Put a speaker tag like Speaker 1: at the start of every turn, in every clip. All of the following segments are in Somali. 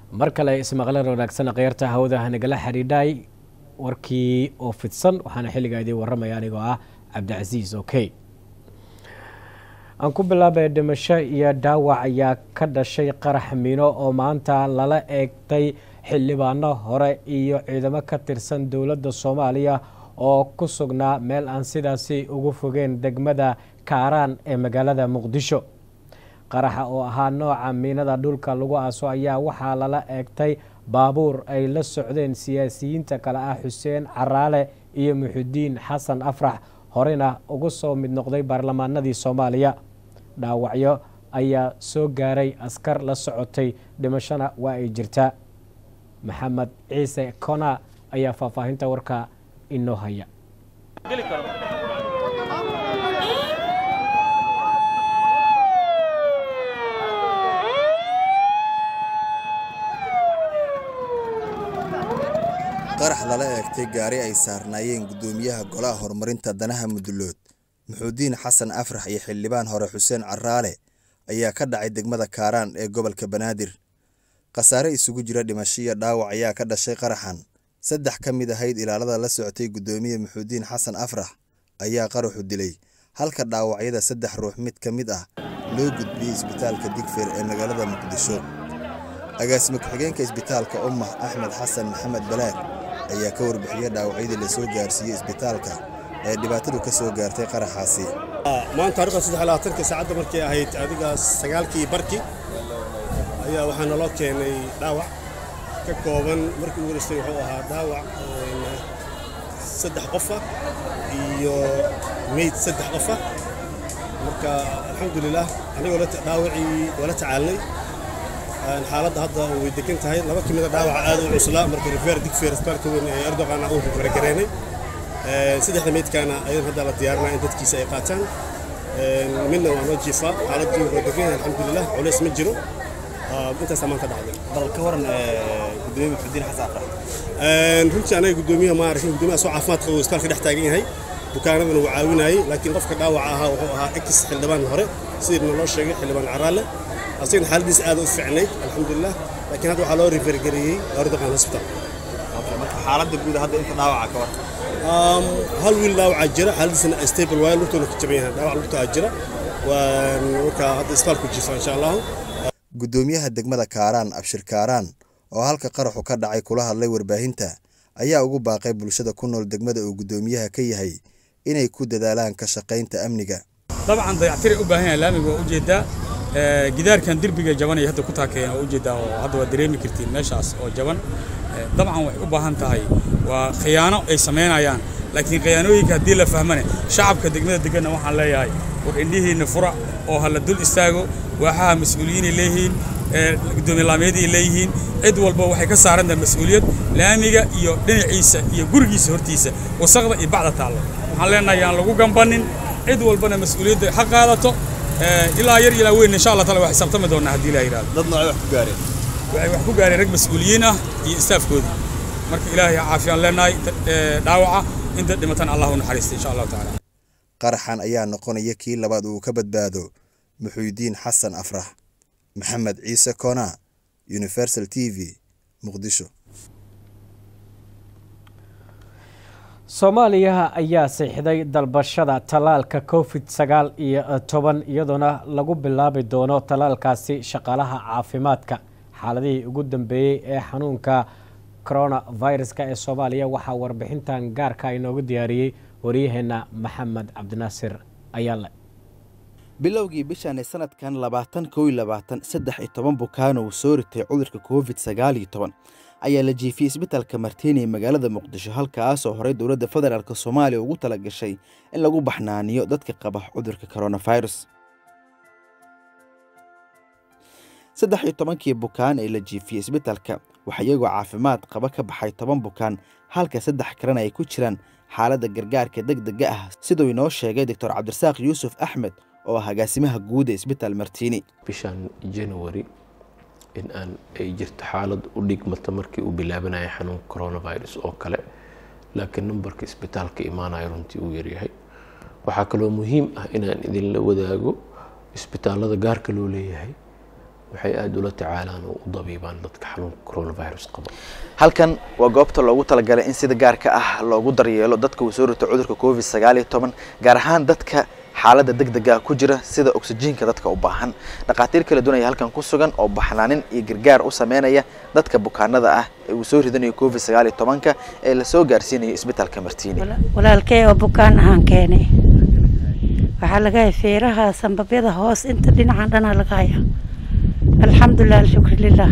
Speaker 1: mar kale ismaqlan wanaagsan kheyrta hawada hanagala xidhiidhay warkii oo fidsan waxaana xilligaa idiin warramaya anigoo ah cabdicasiis okey aan ku bilaabay dhimasho iyo dhaawac ayaa ka dhashay qarax miino oo maanta lala eegtay xildhibaano hore iyo ciidamo ka tirsan dowladda soomaaliya oo ku sugnaa meel aan sidaasi ugu fogeen degmada kaaraan ee magaalada muqdisho qaraxa oo ahaa nooca miinada dhulka lagu aaso ayaa waxaa lala eegtay baabuur ay la socdeen siyaasiyiinta kale ah xuseen caraale iyo muxudiin xasan afrax horena ugu soo mid noqday baarlamaanadii soomaaliya dhaawacyo ayaa soo gaaray askar la socotay dhimashona waa ay jirtaa maxamed ciise kona ayaa faahfaahinta warka inoo haya
Speaker 2: qarax lala eegtay gaari ay saarnaayeen guddoomiyaha golaha horumarinta danaha mudulood muxuudiin xasan afrax iyo xildhibaan hore xuseen caraale ayaa ka dhacay degmada kaaraan ee gobolka banaadir khasaare isugu jira dhimasho iyo dhaawac ayaa ka dhashay qaraxan saddex ka mid ahayd ilaalada la socotay guddoomiye muxuudiin xasan afrax ayaa qaraxu dilay halka dhaawacyada saddex ruux mid ka mid ah loo gudbiyey isbitaalka digfeer ee magaalada muqdisho agaasime ku-xigeenka isbitaalka ummah axmed xasan maxamed balaag ayaa ka warbixiyey dhaawacyadii la soo gaarsiiyey isbitaalka ee dhibaatadu ka soo gaartay qaraxaasi
Speaker 3: maanta taarikhda saddex labaatanka saacadda markay ahayd adigaas sagaalkii barki ayaa waxaa naloo keenay dhaawac ka kooban markii ugu horeystay wuxuu ahaa dhaawac saddex qofa iyo meyd saddex qofa marka alxamdulilah anigoo dhaawacii waa la tacaalnay xaaladda hadda way degan tahay laba ka mida dhaawaca aad u cuslaa marka rifeer digfeer isbitaalka weyn ee erdogan uu rifeergareynay saddexda meydkaana ayadan hadda la diyaarinaa in dadkiisa ay qaataan midna waa noo jiifaa xaaladdu waa degan yahay alxamdulilah culays ma jiro intaasaa maanta dhacday
Speaker 4: bal ka waran gudoomiye muxudiin xasan afrax
Speaker 3: runtii anaga gudoomiyaha ma arkin gudoomiyaha soo caafimaad qaba isbitaalka dhex taagan yahay bukaanadana wuu caawinayay laakiin qofka dhaawaca ahaa wuxuu ahaa ex xildhibaan hore sidii naloo sheegay xildhibaan caraale asagana xaaladiisa aad u fiicnayd alxamdulilah laakiin hadda waxaa loo rifergareeyey erdogan hospital
Speaker 4: marka xaaladda guud hadda inta dhaawaca ka waran
Speaker 3: hal wiil dhaawacaa jira xaaladiisana stable waayo lugtoona ka jaban yahay dhaawac lugtaa jira marka hadda isbitaalku jiifa insha allahu
Speaker 2: guddoomiyaha degmada kaaraan abshir kaaraan oo halka qaraxu ka dhacay kula hadlay warbaahinta ayaa ugu baaqay bulshada ku nool degmada uu guddoomiyaha ka yahay inay ku dadaalaan ka shaqaynta amniga
Speaker 5: dabcan dayactiray u baahan yahay laamiga waa ujeedaa gidaarkan derbiga jaban ay hadda ku taakeen waa ujeedaa oo hadda waa dareemi kartiin meeshaas oo jaban dabcan waxay u baahan tahay waa khiyaano ay samaynayaan laakiin khiyaanooyinka haddii la fahmane shacabka degmada deganna waxaan leeyahay war indhihiinna fura oo hala dul istaago waaxaha mas-uuliyiinay leeyihiin gudoomiye laamyadii leeyihiin cid walba waxay ka saaran tahay mas-uuliyad laamiga iyo dhinaciisa iyo gurigiisa hortiisa wasaqda iyo bacda taallo waxaan leenahay aan lagu gambanin cid walbana mas-uuliyadda ha qaadato ilaa yar ilaa weyn insha allah taala waa xisaabtami doonaa haddii la yidhahdo
Speaker 4: dad noocay wax ku gaareen
Speaker 5: waxay wax ku gaareen rag mas-uuliyiin ah iyo istaafkoodii marka ilaahay caafiyaan leenahay dhaawaca inta dhimatan allah u naxariista insha allahu tacaala
Speaker 2: qaraxan ayaa noqonaya kii labaad uu ka badbaado muxuudiin xasan afrax maxamed ciise kona universal t v muqdisho
Speaker 1: soomaaliya ayaa siixday dalbashada tallaalka covid sagaal iyo toban iyadoona lagu bilaabi doono tallaalkaasi shaqaalaha caafimaadka xaaladihii ugu dambeeyey ee xanuunka coronaviruska ee soomaaliya waxaa warbixintan gaarka inoogu diyaariyey waryaheena maxamed cabdinaasir ayaale
Speaker 4: bilowgii bishan ee sanadkan labaatan kow iyo labaatan saddex iyo toban bukaan uu soo ritay cudurka covid sagaal iyo toban ayaa la jiifiyey isbitaalka martiini ee magaalada muqdisho halkaasoo horey dowladda federaalk soomaaliya ugu tala gashay in lagu baxnaaniyo dadka qaba cudurka coronavirus saddex iyo tobankii bukaan ee la jiifiyey isbitaalka waxaa iyagoo caafimaad qaba ka baxay toban bukaan halka saddex kalena ay ku jiraan xaaladda gargaarka deg dega ah siduu inoo sheegay doctor cabdirasaaq yuusuf axmed oo ah agaasimaha guud ee isbitaal martiini
Speaker 6: bishan january in aan ay jirto xaalad u dhigmata markii uu bilaabanaya xanuunka coronavirus oo kale laakiin numbarka isbitaalka imaanaya runtii uu yaryahay waxaa kaloo muhiim ah inaan idinla wadaago isbitaalada gaarka loo leeyahay waxay aada ula tacaalaan oo u dabiibaan dadka xanuunka coronavirus qaba
Speaker 4: halkan waa goobta loogu talagalay in sida gaarka ah loogu daryeelo dadka uu soo rito cudurka covid sagaal iyo toban gaar ahaan dadka xaaladda degdega ku jira sida oksijiinka dadka u baahan dhakhaatiir kala duwan ayaa halkan ku sugan oo baxnaanin iyo gargaar u sameynaya dadka bukaanada ah ee uu soo ridanayo covid sagaal iyo tobanka ee lasoo gaarsiinayo isbitaalka martiini
Speaker 7: walaalkey oo bukaan ahaan keenay waxaa laga haya feeraha sambabyada hoos inta dhinacan dhanaa laga haya alxamdulilah alshukri lilah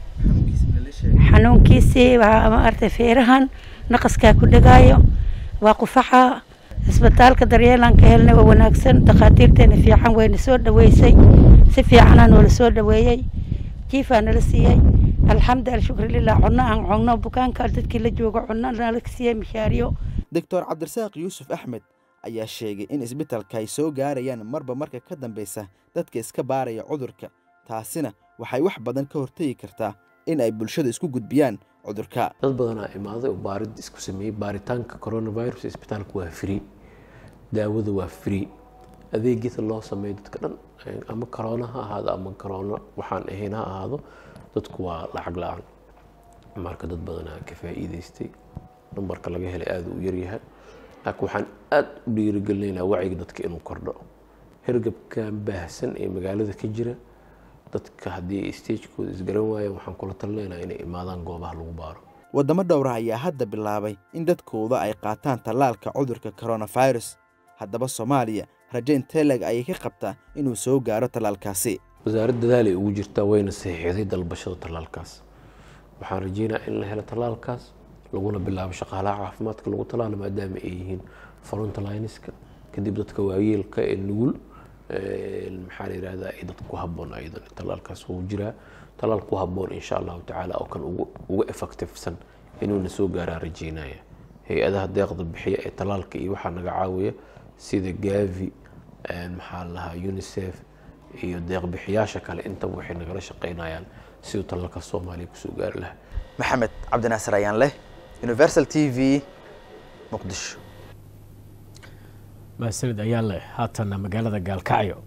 Speaker 7: xanuunkiisii waa maaragtay feerahan naqaskaa ku dhegaayo waa qufaxa isbitaalka daryeelaan ka helnay waa wanaagsan dhakhaatiirteena fiican wayna soo dhaweysay si fiicanaa noola soo dhaweeyey jiifaa nala siiyey alxamdu alshukri lilah cunno aan cunno bukaanka dadkii la joogo cunno nala siiyey mishaariyo
Speaker 4: doctor cabdirasaaq yuusuf axmed ayaa sheegay in isbitaalka ay soo gaarayaan marba marka ka dambeysa dadka iska baaraya cudurka taasina waxay wax badan ka hortegi kartaa in ay bulshada isku gudbiyaan cudurka
Speaker 6: dad badanaa imaaday oo baarid isku sameeyey baaritaanka coronavirus isbitaalka waa free daawada waa free adeegyada loo sameeyo dadka dhan ama corona ha ahaado ama corona waxaan ahayn ha ahaado dadku waa lacag la-aan marka dad badanaa ka faa'iidaystay nambarka laga helay aada u yaryahay laakiin waxaan aada u dhiirigelinaynaa wacyiga dadka inuu kordho hergabkan baahsan ee magaalada ka jira dadka haddii ay stagekooda isgaran waayeen waxaan kula talinaynaa inay imaadaan goobaha lagu baaro
Speaker 4: waddamo dhowra ayaa hadda bilaabay in dadkooda ay qaataan tallaalka cudurka coronavirus haddaba soomaaliya raje inteleg ayay ka qabtaa inuu soo gaaro tallaalkaasi
Speaker 6: wasaaradda dadaalay ugu jirtaa wayna saxiixday dalbashada tallaalkaas waxaan rajeynaa in la helo tallaalkaas laguna bilaabo shaqaalaha caafimaadka lagu tallaalo maadaama ay yihiin frontlineska kadib dadka waayeelka ee nugul maxaa la yidhahdaa ay dadka ku habboon ayadan tallaalkaas wuu jiraa tallaal ku habboon insha allahu tacaala oo kan uga effectivesan inuuna soo gaaraa rajeynaya hay-adaha deeqda bixiya ee tallaalka iyo waxaa naga caawiya sida gavi maxaa la lahaa unicef iyo deeqbixiyaasha kale intaba waxay nagala shaqeynayaan siduu tallaalka soomaaliya kusoo gaari lahaa
Speaker 4: maxamed cabdinaasir ayaan leh universal t v muqdisho
Speaker 1: mahadsanid ayaa leh haatana magaalada gaalkacyo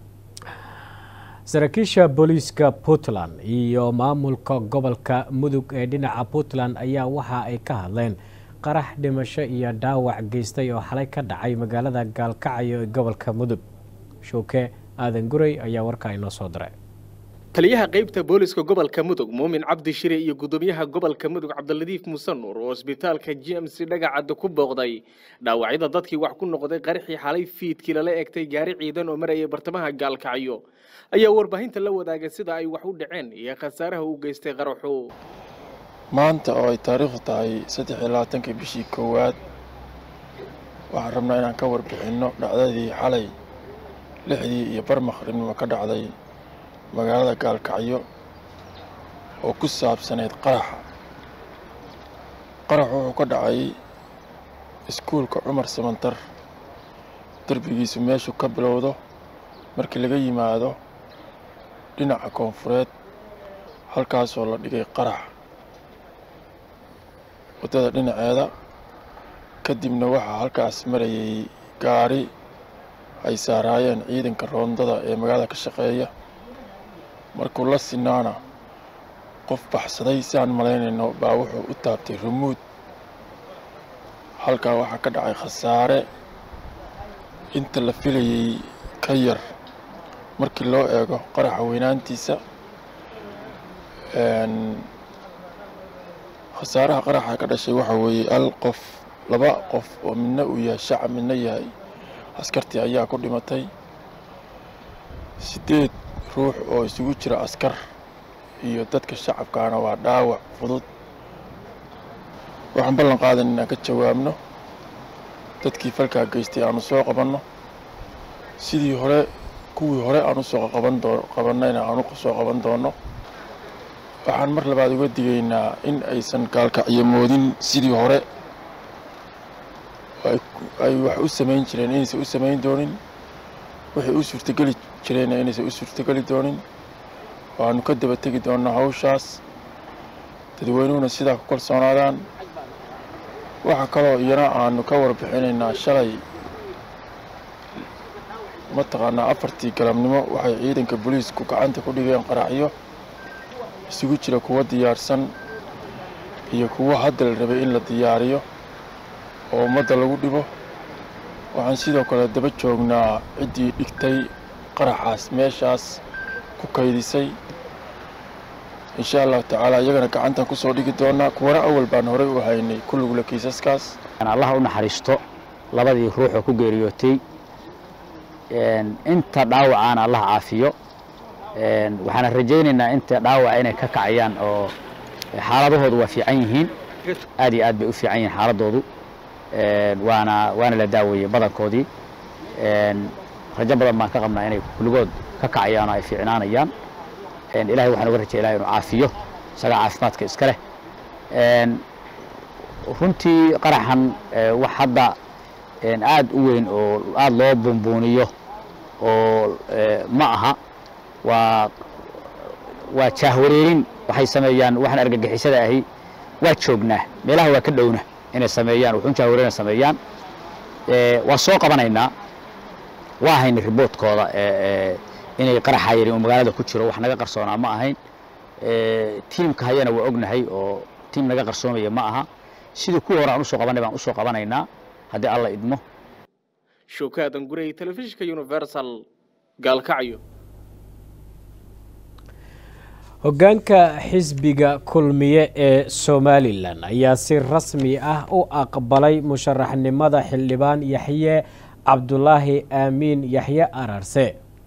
Speaker 1: saraakiisha booliiska puntland iyo maamulka gobolka mudug ee dhinaca puntland ayaa waxa ay ka hadleen qarax dhimasho iyo dhaawac geystay oo xalay ka dhacay magaalada gaalkacyo ee gobolka mudug showke aadan guray ayaa warkaa inoo soo diray
Speaker 8: taliyaha qaybta booliska gobolka mudug muumin cabdi shire iyo gudoomiyaha gobolka mudug cabdiladiif muuse nuur oo isbitaalka g m c dhagacadda ku booqday dhaawacyada dadkii wax ku noqday qaraxii xalay fiidkii lala egtay gaari ciidan oo marayay bartamaha gaalkacyo ayaa warbaahinta la wadaagay sida ay wax u dhaceen iyo khasaaraha uu geystay qaraxu
Speaker 9: maanta oo ay taariikhdu tahay saddex iyo labaatankii bishii koowaad waxaan rabnaa inaan ka warbixinno dhacdadii xalay lixdii iyo bar maqribnimo ka dhacday magaalada gaalkacyo oo ku saabsanayd qaraxa qaraxu wuxuu ka dhacay iskuulka cumar samantar derbigiisu meeshuu ka bilowdo markii laga yimaado dhinaca koonfureed halkaasoo la dhigay qarax waddada dhinaceeda kadibna waxaa halkaas marayay gaari ay saaraayeen ciidanka roondada ee magaalada ka shaqeeya markuu la sinaana qof baxsaday si aan malaynayno baa wuxuu u taabtay rumuud halkaa waxaa ka dhacay khasaare inta la filayay ka yar markii loo eego qaraxa weynaantiisa khasaaraha qaraxa ka dhashay waxaa weeye hal qof laba qof oo midna uu yahay shacab midna yahay askartii ayaa ku dhimatay siddeed ruux oo isugu jira askar iyo dadka shacabkaana waa dhaawac fudud waxaan ballan qaadan inaan ka jawaabno dadkii falkaa geystay aanu soo qabanno sidii hore kuwii hore aan usoo qaban doo qabannayna aanu soo qaban doonno waxaan mar labaad uga digaynaa in aysan gaalkacyo moodin sidii hore ay wax u samayn jireen inaysan u samayn doonin waxay u suurtogeli jireenna inaysan u suurtogeli doonin waanu ka daba tegi doonnaa hawshaas dadweynuhuna sidaa ku kalsoonaadaan waxaa kaloo iyana aanu ka warbixinaynaa shalay mataqaanaa afartii galabnimo waxay ciidanka booliisku gacanta ku dhigeen qaraxyo isugu jira kuwo diyaarsan iyo kuwo hadda la rabay in la diyaariyo oo ummadda lagu dhibo waxaan sidoo kale daba joognaa ciddii dhigtay qaraxaas meeshaas ku kaydisay insha allahu tacaala iyagana gacantan kusoo dhigi doonaa kuwana awal baan horey u haynay kulligula kiisaskaas
Speaker 10: allaha u naxariisto labadii ruux oo ku geeriyootay inta dhaawacaana allah caafiyo waxaana rajaynaynaa inta dhaawaca inay ka kacayaan oo xaaladahoodu waa fiican yihiin aad iyo aad bay u fiican yihiin xaaladoodu waana waana la daaweeyey badankoodii rajo badan baan ka qabnaa inay kulligood ka kacayaan oo ay fiicnaanayaan ilahay waxaan uga rajay ilahay inuu caafiyo isagaa caafimaadka iska leh runtii qaraxan wax hadda aad u weyn oo aad loo buunbuuniyo oo ma aha waa waa jaahwareerin waxay sameeyaan waxaan argagixisada ahi waa joognaa meelaha waa ka dhowna inay sameeyaan wuxuun jaahwareerina sameeyaan waa soo qabanaynaa waa haynay riboodkooda inay qaraxa yarin oo magaalada ku jiro wax naga qarsoonaa ma ahayn tiimka hayana waa ognahay oo tiim naga qarsoomaya ma aha sidii kuwa hore aan usoo qabanay baan usoo qabanaynaa haddii alla idmo
Speaker 8: showkaadan gurey telefishinka universal gaalkacyo
Speaker 1: hoggaanka xisbiga kulmiye ee somalilan ayaa si rasmi ah u aqbalay musharaxnimada xildhibaan yaxye cabdulaahi aamiin yaxye ararse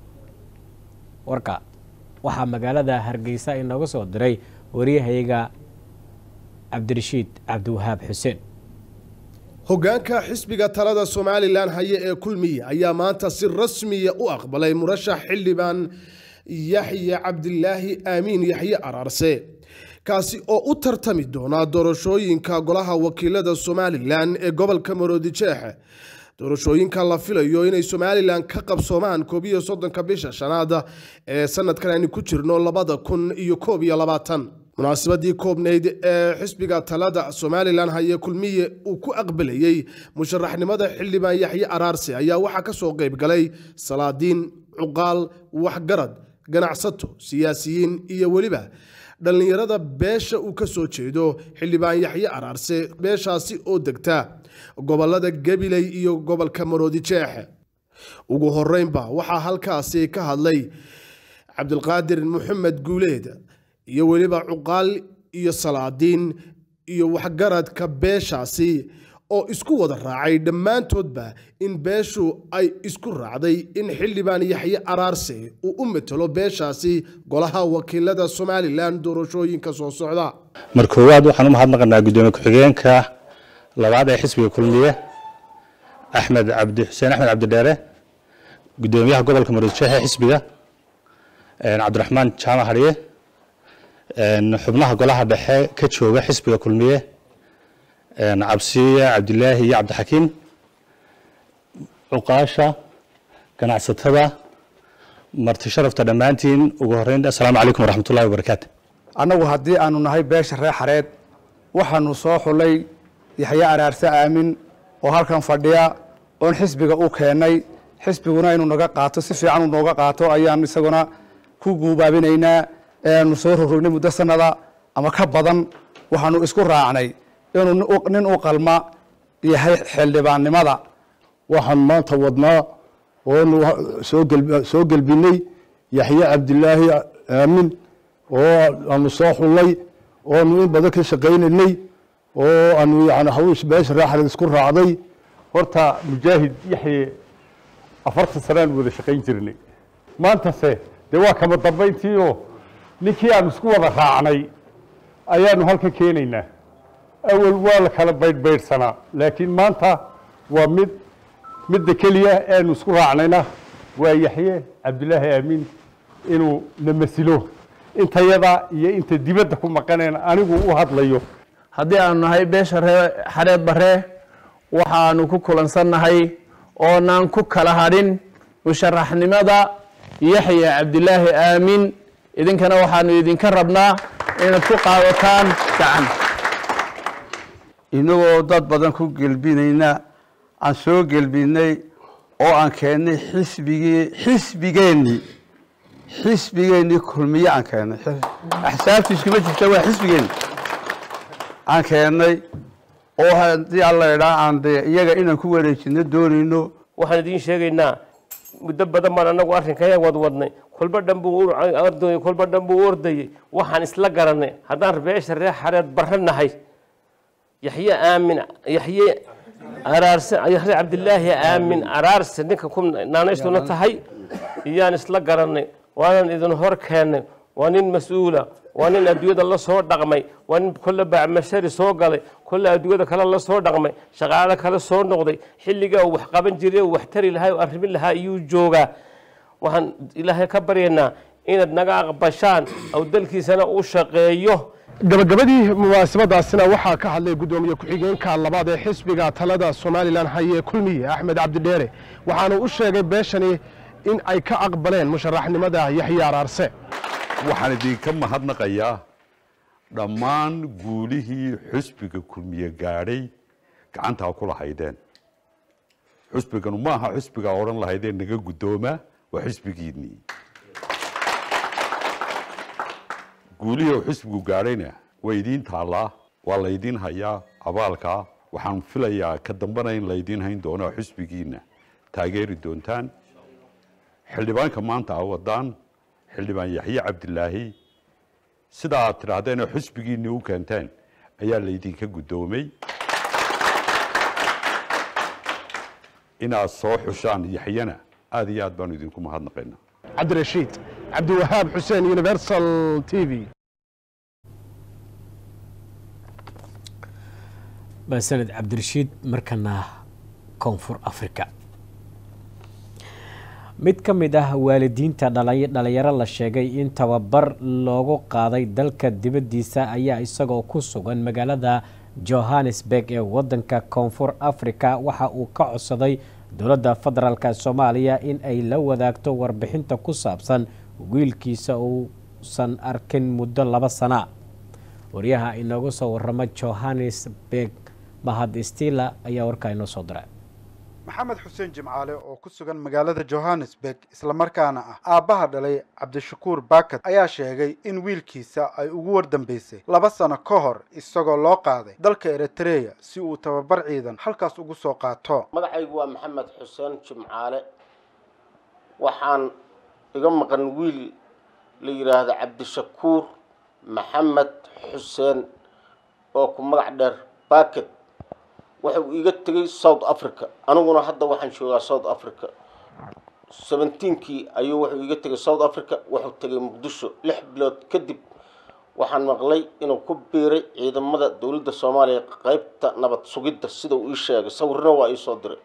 Speaker 1: warka waxaa magaalada hargeysa inooga soo diray waryahayga cabdirashiid cabdiwahaab xuseen
Speaker 11: hoggaanka xisbiga talada somalilan haye ee kulmiye ayaa maanta si rasmiya u aqbalay murashax xildhibaan yaxye cabdilaahi aamiin yaxye araarse kaasi oo u tartami doona doorashooyinka golaha wakiilada somalilan ee gobolka maroodijeexe doorashooyinka la filayo inay somalilan ka qabsoomaan koob iyo soddonka bisha shanaad ee sanadkan aynu ku jirno labada kun iyo koob iyo labaatan munaasabadii koobnayd ee xisbiga talada somalilan haye kulmiye uu ku aqbalayey musharaxnimada xildhibaan yaxye araarse ayaa waxaa kasoo qeyb galay salaadiin cuqaal waxgarad ganacsato siyaasiyiin iyo weliba dhallinyarada beesha uu ka soo jeedo xildhibaan yaxye araarse beeshaasi oo degta gobolada gabiley iyo gobolka maroodijeexe ugu horeynba waxaa halkaasi ka hadlay cabdilqaadir maxamed guuleed iyo weliba cuqaal iyo salaadiin iyo waxgaradka beeshaasi oo isku wada raacay dhammaantoodba in beeshu ay isku raacday in xildhibaan yaxye araarse uu u matalo beeshaasi golaha wakiilada somalilan doorashooyinka soo socda
Speaker 12: mar koowaad waxaan u mahadnaqanaa guddoomiye ku-xigeenka labaad ee xisbiga kulmiye axmed cabdi xuseen axmed cabdidheere guddoomiyaha gobolka maroodijeexe xisbiga cabdiraxmaan jaamac hadhiye xubnaha golaha dhexe ka jooga xisbiga kulmiye cabsiye cabdilaahi iyo cabdixakiim cuqaasha ganacsatada marti sharafta dhammaantiin ugu horeyn assalaamu calaykum waraxmatullahi wabarakaatu
Speaker 13: annagu haddii aanu nahay beesha reer xareed waxaanu soo xulay yaxye araarse aamin oo halkan fadhiya oon xisbiga u keennay xisbiguna inuu naga qaato si fiican uu nooga qaato ayaan isaguna ku guubaabinaynaa eanu soo rorognay muddo sanada ama ka badan waxaanu isku raacnay inuu nin u qalma yahay xildhibaannimada
Speaker 14: waxaan maanta wadnaa oonu soo gelbinay yaxye cabdilaahi aamin oo aanu soo xullay oonu in badan ka shaqaynaynay oo aanu yani hawish beesha raaxareed isku raacday
Speaker 15: horta mujaahid yaxye afartan sanaan wada shaqayn jirnay maantase dee waa kama dambayntiioo ninkii aanu isku wada raacnay ayaanu halka keenaynaa awal waa la kala baydhbaydhsanaa laakiin maanta waa mid midda keliya aanu isku raacnayna waa yaxye cabdilaahi aamiin inuu na masilo intayada iyo inta dibadda ku maqaneen anigu u hadlayo
Speaker 16: haddii aanu nahay beesha ree xareed barre waxaanu ku kulansannahay oonaan ku kala hadhin musharaxnimada yaxya cabdilaahi aamin idinkana waxaanu idinka rabnaa inaad ku qaadataan gacan
Speaker 17: inagoo dad badan ku gelbinayna aan soo gelbinay oo aan keennay xisbigii xisbigeennii xisbigeennii kulmiye aan keennay axsaabtii iskuma jirta waa xisbigeenni aan keennay oo haddii alla idhaa aan dee iyaga inaan ku wareejino doonayno
Speaker 18: waxaan idiin sheegaynaa muddo badan baan anagu arrinkayaa wadwadnay kolba dhan buu ordayay kolba dhan buu ordayay waxaan isla garanay haddaan beesha reer xareed barre nahay yaxye aamin yaxye araarse yaxye cabdilaahi aamin araarse ninka ku naanaystuna tahay iyaan isla garanay waanan idin hor keennay waa nin mas-uula waa nin adduunyada la soo dhaqmay waa nin kolle bacmashari soo galay kolle adduunyada kale la soo dhaqmay shaqaale kale soo noqday xilligaa uu wax qaban jiray uu wax tari lahaa uu arrimin lahaa iyuu joogaa waxaan ilaahay ka baryaynaa inaad naga aqbashaan oo dalkiisana u shaqeeyo
Speaker 11: gabagabadii munaasabadaasina waxaa ka hadlay guddoomiye ku-xigeenka labaad ee xisbiga talada somalilan haye kulmiye axmed cabdidheere waxaana u sheegay beeshani in ay ka aqbaleen musharaxnimada yaxye araarse
Speaker 19: waxaan idinka mahadnaqayaa dhammaan guulihii xusbiga kulmiye gaadhay gacantaa ku lahaydeen xusbiganu ma aha xusbigaa odhan lahaydeen naga guddooma waa xusbigiinnii guulihii uu xusbigu gaadhayna waa idiin taallaa waa laydiin hayaa abaalkaa waxaan filayaa ka dambana in laydiin hayn doono xusbigiinna taageeri doontaan xildhibaanka maanta a wadaan xildhibaan yaxye cabdilaahi sida aad tidhaahdeen oo xusbigiinni u keenteen ayaa laydinka guddoomay inaad soo xushaan yaxyena aad iyo aad baanu idinku mahadnaqaynaa
Speaker 11: cabdirashiid cabdiwahaab xuseen universal t v
Speaker 1: basaned cabdirashiid markana koonfur africa mid ka mid ah waalidiinta dhalinyaro la sheegay in tababar loogu qaaday dalka dibaddiisa ayaa isagoo ku sugan magaalada johannesburg ee wadanka koonfur africa waxa uu ka codsaday dowladda federaalk soomaaliya in ay la wadaagto warbixinta ku saabsan wiilkiisa uusan arkin muddo laba sana waryaha inoogu soo waramo johannesburg mahad stila ayaa warkaa inoo soo diray
Speaker 20: maxamed xuseen jimcaale oo ku sugan magaalada johannesburg islamarkaana ah aabbaha dhalay cabdishakuur baakad ayaa sheegay in wiilkiisa ay ugu wardambeysay laba sano ka hor isagoo loo qaaday dalka eritreya si uu tababar ciidan halkaas ugu soo qaato
Speaker 21: magacaygu waa maxamed xuseen jimcaale waxaan iga maqan wiil la yidhaahdo cabdishakuur maxamed xuseen oo ku magac dheer baakad wuxuu iga tegay south africa aniguna hadda waxaan joogaa south africa seventeenkii ayuu wuxuu iga tegay south africa wuxuu tegay muqdisho lix bilood kadib waxaan maqlay inuu ku biiray ciidamada dowladda soomaaliya qeybta nabad sugidda sida uu ii sheegay sawirna waa iisoo diray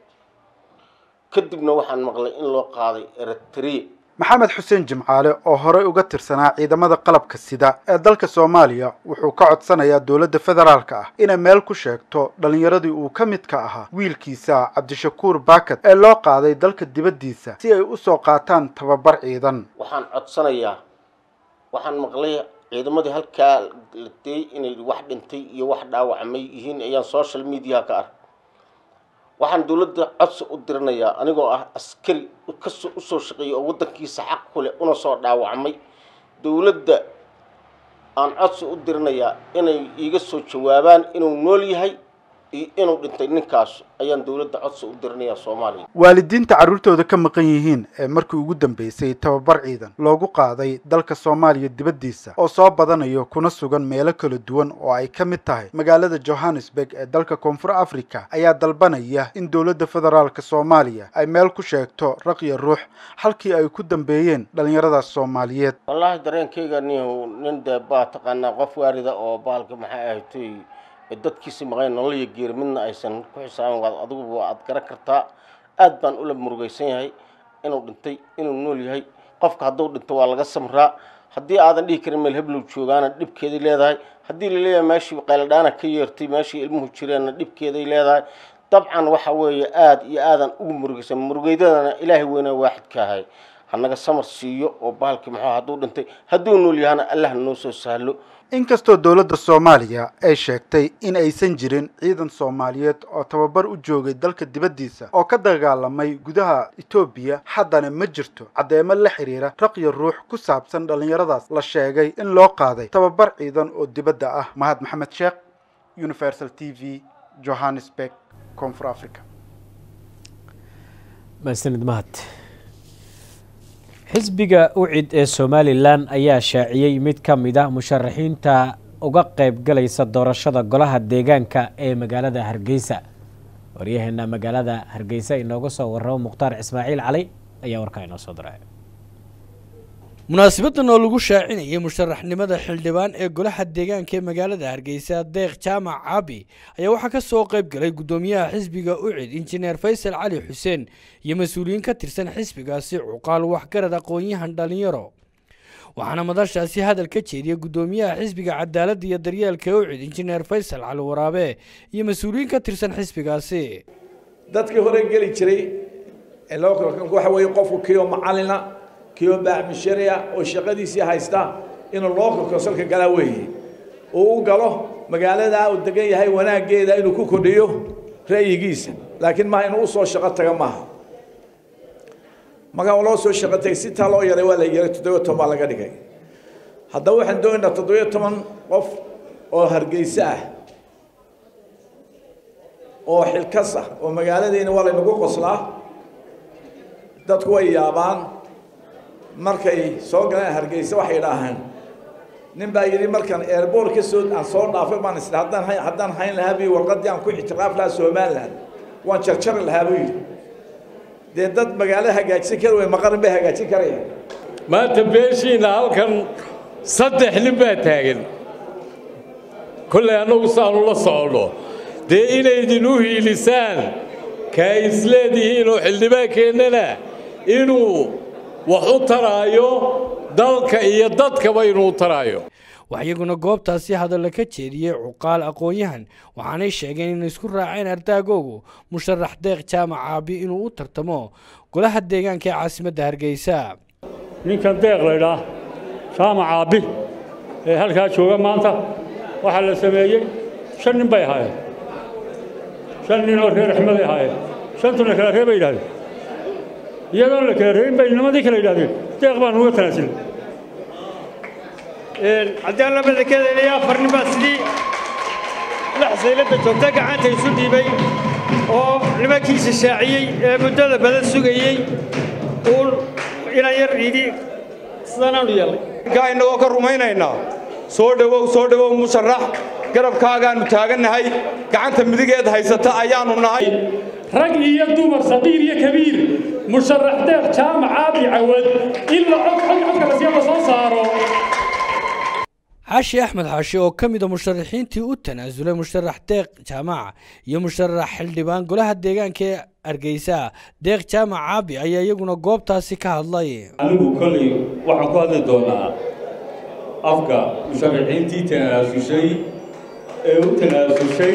Speaker 21: kadibna waxaan maqlay in loo qaaday eritrea
Speaker 20: maxamed xuseen jimcaale oo horey uga tirsanaa ciidamada qalabka sida ee dalka soomaaliya wuxuu ka codsanayaa dowladda federaalka ah inay meel ku sheegto dhallinyaradii uu ka midka ahaa wiilkiisa cabdishakuur baakad ee loo qaaday dalka dibaddiisa si ay usoo qaataan tababar ciidan
Speaker 21: waxaan codsanayaa waxaan maqlay ciidamadii halkaa la deeyey inay wax dhintay iyo wax dhaawacmay yihiin ayaan social mediaha ka ark waxaan dowladda codsi u dirinayaa anigoo ah askari kasoo usoo shaqeeyay oo waddankiisa xaq ku leh una soo dhaawacmay dowladda aan codsi u dirinayaa inay iiga soo jawaabaan inuu nool yahay iyo inuu dhintay ninkaas ayaan dowladda codsi u dirinayaa soomaaliya
Speaker 20: waalidiinta carruurtooda ka maqan yihiin ee markii ugu dambeysay tababar ciidan loogu qaaday dalka soomaaliya dibaddiisa oo soo badanayo kuna sugan meelo kala duwan oo ay ka mid tahay magaalada johannesburg ee dalka koonfur africa ayaa dalbanaya in dowladda federaalka soomaaliya ay meel ku sheegto raqya ruux halkii ay ku dambeeyeen dhallinyaradaas soomaaliyeed
Speaker 21: wallaahi dareenkayga nin nin dee baa taqaanaa qof waarida oo baalka maxay ahatay dadkiisi maqayn nolol iyo geeri midna aysan ku xisaaban waad adiguba aad garan kartaa aad baan ula murugaysan yahay inuu dhintay inuu nool yahay qofka hadduu dhinto waa laga samraa haddii aadan dhihi karin meel heblow joogaana dhibkeeday leedahay haddii laleeyahay meeshii qayladhaana ka yeertay meeshii ilmuhu jireenna dhibkeeday leedahay dabcan waxa weeye aad iyo aadan ugu murugaysan murugeydadana ilaahay weyne waaxidka ahay hanaga samar siiyo oo bahalkii muxuu hadduu dhintay hadduu nool yahana allah noo soo sahlo
Speaker 20: inkastoo dowladda soomaaliya ay sheegtay in aysan jirin ciidan soomaaliyeed oo tababar u joogay dalka dibaddiisa oo ka dagaalamay gudaha etoobiya haddana ma jirto caddeemo la xiriira raqyo ruux ku saabsan dhallinyaradaas la sheegay in loo qaaday tababar ciidan oo dibadda ah mahad maxamed sheekh universal t v johannesburg koonfur africa
Speaker 1: mahadsanid mahad xisbiga ucid ee somalilan ayaa shaaciyey mid ka mid a musharaxiinta uga qayb galaysa doorashada golaha deegaanka ee magaalada hargeysa waryaheena magaalada hargeysa inooga soo warramo mukhtaar ismaaciil cali ayaa warkaa inoo soo diray
Speaker 3: munaasabadan oo lagu shaacinayay musharaxnimada xildhibaan ee golaha deegaanka ee magaalada hargeysa deeq jaamac caabi ayaa waxaa ka soo qayb galay guddoomiyaha xisbiga ucid injineer faysal cali xuseen iyo mas-uuliyiin ka tirsan xisbigaasi cuqaal waxgarad aqoon-yahan dhallinyaro waxaana madashaasi hadal ka jeediyay guddoomiyaha xisbiga cadaaladda iyo daryeelka ucid injineer faysal cali waraabe iyo mas-uuliyiin ka tirsan xisbigaasi
Speaker 22: dadkii hore geli jiray ee loo waxa weeye qofku kii oo macalina kii oo baacmisharia oo shaqadiisii haysta inuu loo korkosalka galaa weeye uu u galo magaaladaa uu degan yahay wanaaggeeda inuu ku kordhiyo ra'yigiisa laakiin maaha inuu usoo shaqo taga maaha markaa loo soo shaqo tagay si taa loo yaray waa la yaray toddobiyo toban baa laga dhigay haddaba waxaan doonaynaa toddobiyo toban qof oo hargeysa ah oo xilkas ah oo magaaladiina waa laynagu qoslaa dadku way yaabaan markay soo galeen hargeysa waxay idhaahaan nin baa yidhi markaan airboort ka soo aan soo dhaafay baan isdha haddaan hay haddaan hayn lahaa bi warqaddii aan ku ictiraaf lahaa somaliland waan jarjari lahaa buu yidhi dee dad magaalo hagaajin kara way maqarin bay hagaajin karayaan
Speaker 23: maanta beeshiina halkan saddex nin baa taagan kollay annagu saanu la soconno dee inaydin u hiilisaan kaa isleedihiin oo xildhibaankeennana inuu wax u taraayo dalka iyo dadkaba inuu taraayo
Speaker 3: wax iyaguna goobtaasi hadalla ka jeediyey cuqaal aqoon-yahan waxaanay sheegeen inay isku raaceen ardaagoogu musharax deeq jaamac caabi inuu u tartamo golaha deegaanka ee caasimadda hargeysa
Speaker 24: ninkan deeq laydhaah jaamac caabi ee halkaa jooga maanta waxaa la sameeyey shan nin bay ahaayeen shan nin oo reer axmeday ahaayeen shantuna kala ree bay yidhahdeen iyadoon la kala reebin bay nimadii kala yidhahdeen deeq baan uga tanaasilay
Speaker 25: haddii aan la madakeedaynayo afar nin baa sidii lix sayladda joogta gacanta isu dhiibay oo nimankiisa shaaciyey ee muddada badan sugayey uun inaan yar yidhi sidanaanu yeelnay
Speaker 26: kaa innagoo ka rumaynaynaa soo dhowow soo dhowow musharax garabkaagaannu taagannahay gacanta midigeed haysata ayaannu nahay
Speaker 24: rag iyo dumar saqiir iyo kabiir musharax deeq jaamac caabi cawad ilaa cod cod codka lasiya la soo saaro
Speaker 3: xaashi axmed xaashi oo ka mid a musharaxiintii u tanaasulay musharax deeq jaamac iyo musharax xildhibaan golaha deegaanka ee hargeysa deeq jaamac caabi ayaa iyaguna goobtaasi ka hadlay
Speaker 24: anigu kolley waxaan ku hadli doonaa afka musharaxiintii tanaasushay ee u tanaasushay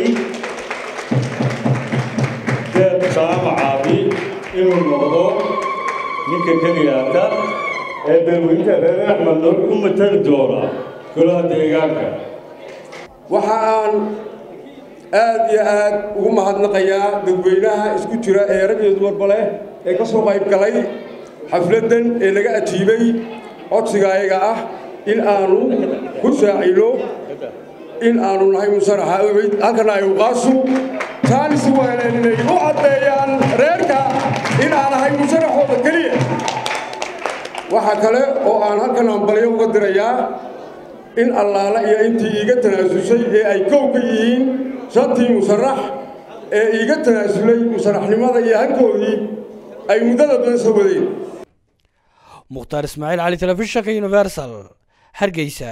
Speaker 24: deeq jaamac caabi inuu noqdo ninka keliyaata ee beelweynta reer axmed loo u matali doona golaha deegaanka
Speaker 27: waxa aan aad iyo aad ugu mahadnaqayaa dadweynaha isku jira ee rag iyo dumarba leh ee ka soo qayb galay xafladdan ee laga ajiibay codsiga ayaga ah in aanu ku shaacino in aanu nahay musharaxa ucid halkana ay uqaasu taanisi weeleen inay u caddeeyaan reerka in aan ahay musharaxooda keliya waxa kale oo aan halkan ambalyo uga dirayaa in allaala iyo intii iiga tanaasusay ee ay kow ka yihiin shantii musharax ee iiga tanaasulay musharaxnimada iyo hankoodii ay muddada badan soo wadeen
Speaker 3: mukhtaar ismaaciil cali telefishinka universal hargeysa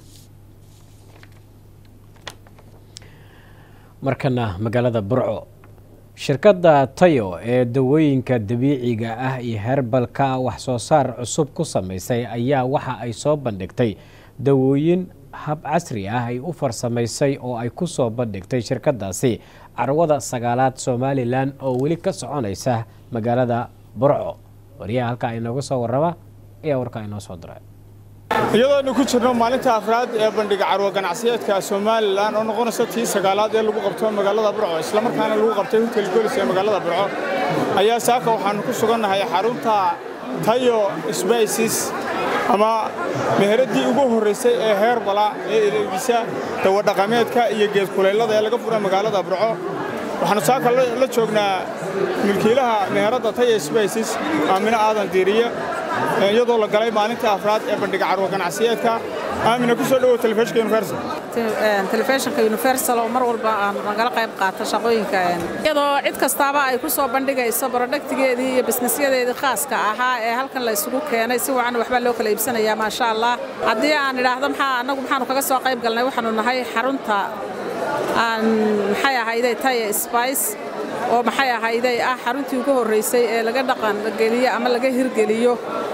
Speaker 1: markana magaalada burco shirkadda tayo ee dawooyinka dabiiciga ah iyo herbalka wax soo saar cusub ku samaysay ayaa waxa ay soo bandhigtay dawooyin hab casri ah ay u farsamaysay oo ay ku soo bandhigtay shirkadaasi carwada sagaalaad somalilan oo weli ka soconaysa magaalada burco wariyaha halkaa inooga soo warraba ayaa warkaa inoo soo diray
Speaker 2: iyadoonu ku jirno maalinta afraad ee bandhiga carwo ganacsiyeedka somalilan oo noqonaysa tii sagaalaad ee lagu qabto magaalada burco islamarkaana lagu qabtay hotel golis ee magaalada burco ayaa saaka waxaanu ku sugannahay xarunta tayo sbices ama meheradii ugu horraysay ee heerbala ee elegisa dawadhaqameedka iyo geedkuleylada ee laga fura magaalada burco waxaanu saaka la joognaa milkiilaha meheradda tayo sbices aamino aadan diiriye iyadoo la galay maalinta afraad ee bandhiga carwo ganacsiyeedka aamina ku soo dhowow telefishinka universal
Speaker 4: telefishinka universal oo mar walba aan nagala qayb qaata shaqooyinka iyadoo cid kastaaba ay ku soo bandhigayso barodhagtigeedii iyo bisnisyadeedii khaaska ahaa ee halkan la isugu keenay si wacan waxbaa loo kala iibsanayaa maasha allah haddii aan idhaahdo maxaa annagu maxaanu kaga soo qayb galnay waxaanu nahay xarunta aan maxay ahayday taya spice oo maxay ahayday ah xaruntii ugu horraysay ee laga dhaqan geliyo ama laga hirgeliyo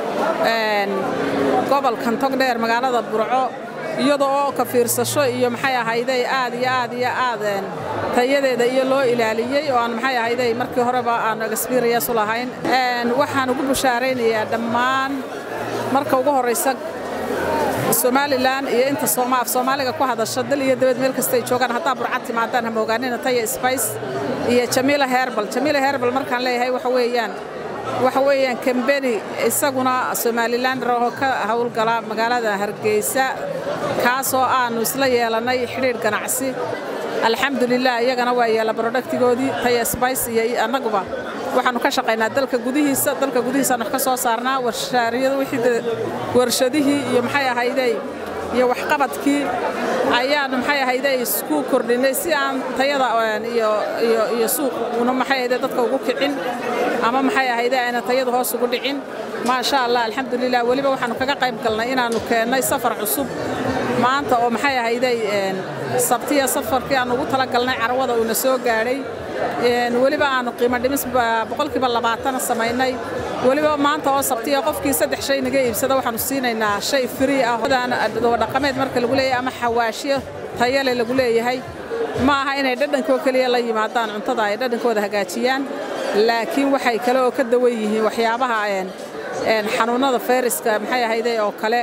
Speaker 4: gobolkan togdheer magaalada burco iyadoo oo ka fiirsasho iyo maxay ahayday aad iyo aad iyo aad tayadeeda iyo loo ilaaliyey oo aan maxay ahayday markii horeba aan experience u lahayn waxaan ugu bushaaraynayaa dhammaan marka ugu horraysa somalilan iyo inta af soomaaliga ku hadasha dal iyo dabad meel kastay joogaan haddaa burcad timaadaan hama ogaanina taya spice iyo jamiila herbal jamiila herbal markaan leeyahay waxa weeyaan waxa weeyaan kambeni isaguna somalilan raho ka howlgala magaalada hargeysa kaasoo aanu isla yeelannay xidhiidh ganacsi alxamdulilah iyagana waa yeela barodhagtigoodii taya spice iyo annaguba waxaanu ka shaqaynaa dalka gudihiisa dalka gudihiisaanu wax ka soo saarnaa warshaariyada wixii warshadihii iyo maxay ahayday iyo waxqabadkii ayaanu maxay ahayday isku kordhinay si aan tayada iyo iyo iyo suuquna maxay ahayday dadka ugu kicin ama maxay ahayday ayna tayada hoos ugu dhicin maasha allah alxamdulilah weliba waxaanu kaga qayb galnay inaanu keennay safar cusub maanta oo maxay ahayday sabtiya safarkii aan ugu talagalnay carwada uuna soo gaadhay weliba aanu qiimo dhimis boqolkiiba labaatana samaynay weliba maanta oo sabtiya qofkii saddex shay naga iibsada waxaanu siinaynaa shay free ah dhaqameed marka lagu leeyahay ama xawaashyo tayale lagu leeyahay ma aha inay dhadhankoo keliya la yimaadaan cuntada ay dhadhankooda hagaajiyaan laakiin waxay kale oo ka dawan yihiin waxyaabaha xanuunnada fayraska maxay ahayday oo kale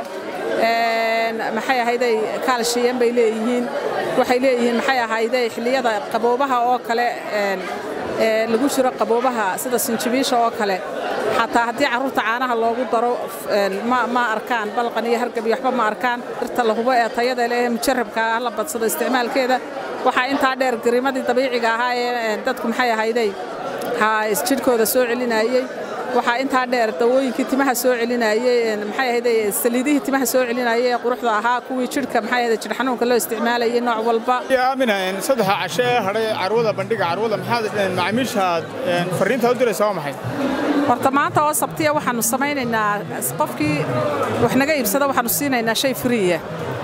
Speaker 4: maxay ahayday kaalshiyan bay leeyihiin waxay leeyihiin maxay ahayday xilliyada qaboobaha oo kale lagu jiro qaboobaha sida sinjibiisha oo kale xataa haddii carruurta caanaha loogu daro ma arkaan balqan iyo hargab iyo waxba ma arkaan dirta la hubo ee tayada leh mujarabka ah la badsado isticmaalkeeda waxaa intaa dheer gariimadii dabiiciga ahaa ee dadku maxay ahayday jidhkooda soo celinayey waxaa intaa dheer dawooyinkii timaha soo celinayey maxay ahayday saliidihii timaha soo celinayey ee quruxda ahaa kuwii jidhka maxay ahayday jidh xanuunka loo isticmaalayay nooc walba
Speaker 2: aamina saddexa casho ee hadhay carwada bandhiga carwada maxaad macaamiishaad fariinta u diraysa waa maxay
Speaker 4: horta maanta oo sabtiya waxaanu samaynaynaa qofkii wax naga iibsada waxaanu siinaynaa shay friya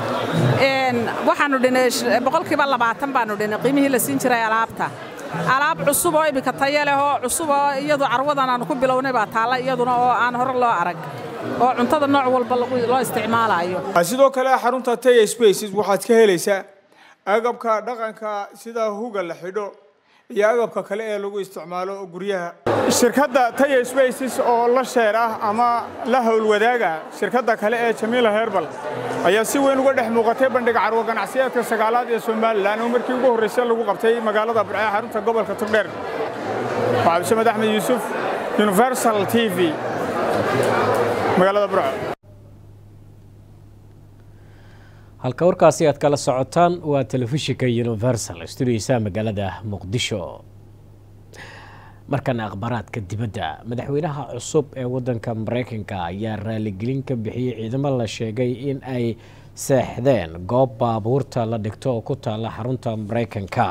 Speaker 4: waxaanu dhinay boqolkiiba labaatan baanu dhinay qiimihii la siin jiray alaabta alaab cusub oo iminka tayo leh oo cusub oo iyadu carwadan aanu ku bilownay baa taalla iyaduna oo aan hore loo arag oo cuntada nooc walba loo isticmaalayo
Speaker 2: sidoo kale xarunta taya spaces waxaad ka helaysaa agabka dhaqanka sida huga la xidho iyo agabka kale ee lagu isticmaalo guryaha shirkadda taya spaces oo la sheer ah ama la howlwadaaga shirkadda kale ee jamiila herbal ayaa si weyn uga dhex muuqatay bandhiga carwo ganacsiyeedka sagaalaad ee somalilan oo markii ugu horraysay lagu qabtay magaalada burco ee xarunta gobolka togdheer waa cabdisamed axmed yuusuf universal t v magaalada burco
Speaker 1: halka warkaasi aad kala socotaan waa telefishinka universal studiisa magaalada muqdisho markana akhbaaraadka dibadda madaxweynaha cusub ee wadanka mareykanka ayaa raaligelin ka bixiyey ciidamo la sheegay in ay seexdeen goob baabuurta la dhigto oo ku taala xarunta mareykanka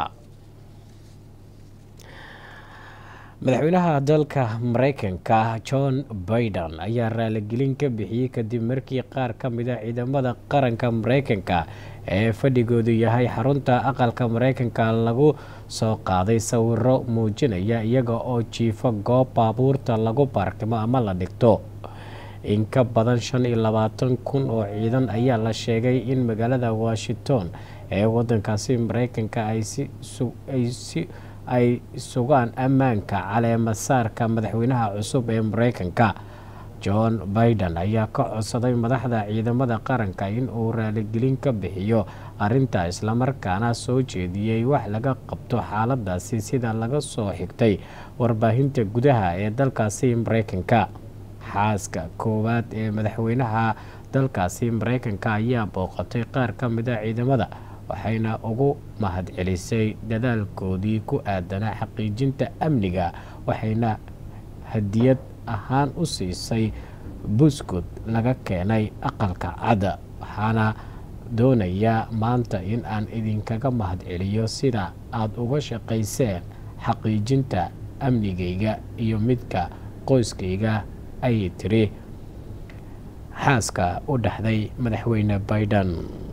Speaker 1: madaxweynaha dalka mareykanka john baiden ayaa raaligelin ka bixiyey kadib markii qaar ka mid a ciidamada qaranka mareykanka ee fadhigoodu yahay xarunta aqalka mareykanka lagu soo qaaday sawiro muujinaya iyaga oo jiifo goob baabuurta lagu baarkimo ama la dhigto in ka badan shan iyo labaatan kun oo ciidan ayaa la sheegay in magaalada washington ee wadankaasi mareykanka ay si ay sugaan ammaanka caleemasaarka madaxweynaha cusub ee mareykanka john biden ayaa ka codsaday madaxda ciidamada qaranka in uu raaligelin ka bixiyo arrinta islamarkaana soo jeediyey wax laga qabto xaaladaasi sida laga soo xigtay warbaahinta gudaha ee dalkaasi mareykanka xaaska koowaad ee madaxweynaha dalkaasi mareykanka ayaa booqatay qaar ka mid a ciidamada waxayna ugu mahadcelisay dadaalkoodii ku aadanaa xaqiijinta amniga waxayna hadiyad ahaan u siisay buskud laga keenay aqalka cadda waxaana doonayaa maanta in aan idinkaga mahadceliyo sida aada uga shaqayseen xaqiijinta amnigayga iyo midka qoyskayga ayay tiri xaaska u dhexday madaxweyne biden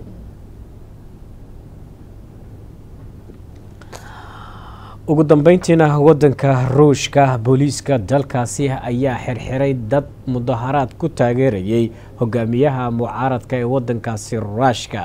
Speaker 1: ugu dambeyntiina wadanka ruushka booliiska dalkaasi ayaa xirxiray dad mudaharaad ku taageerayay hogaamiyaha mucaaradka ee wadankaasi ruushka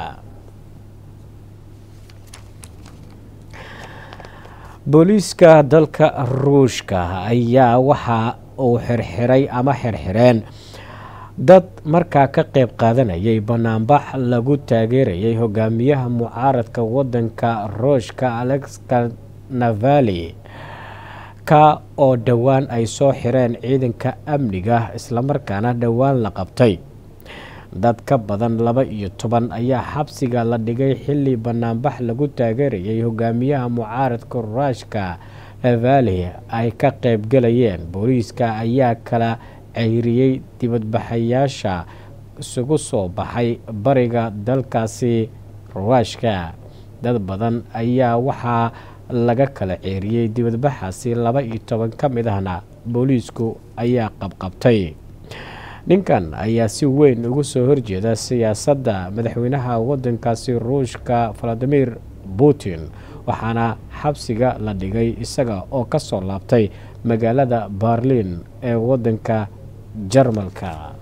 Speaker 1: booliiska dalka ruushka ayaa waxa uu xirxiray ama xirxireen dad markaa ka qeyb qaadanayay banaanbax lagu taageerayay hogaamiyaha mucaaradka wadanka ruushka alexa navali ka oo dhowaan ay soo xireen ciidanka amniga islamarkaana dhowaan la qabtay dad ka badan laba iyo toban ayaa xabsiga la dhigay xilli banaanbax lagu taageerayay hogaamiyaha mucaaradka ruushka navali ay ka qeybgalayeen booliiska ayaa kala ceyriyey dibadbaxayaasha isugu soo baxay bariga dalkaasi ruushka dad badan ayaa waxaa laga kala ceeriyey dibadbaxaasi laba iyo toban ka mid ahna booliisku ayaa qabqabtay ninkan ayaa si weyn ugu soo horjeeda siyaasadda madaxweynaha wadankaasi ruushka valadimir putin waxaana xabsiga la dhigay isaga oo ka soo laabtay magaalada berlin ee wadanka jarmalka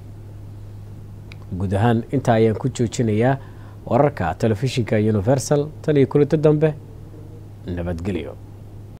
Speaker 1: guud ahaan intaa ayaan ku joojinayaa wararka telefishinka universal tan iyo kulinto dambe nabadgelyo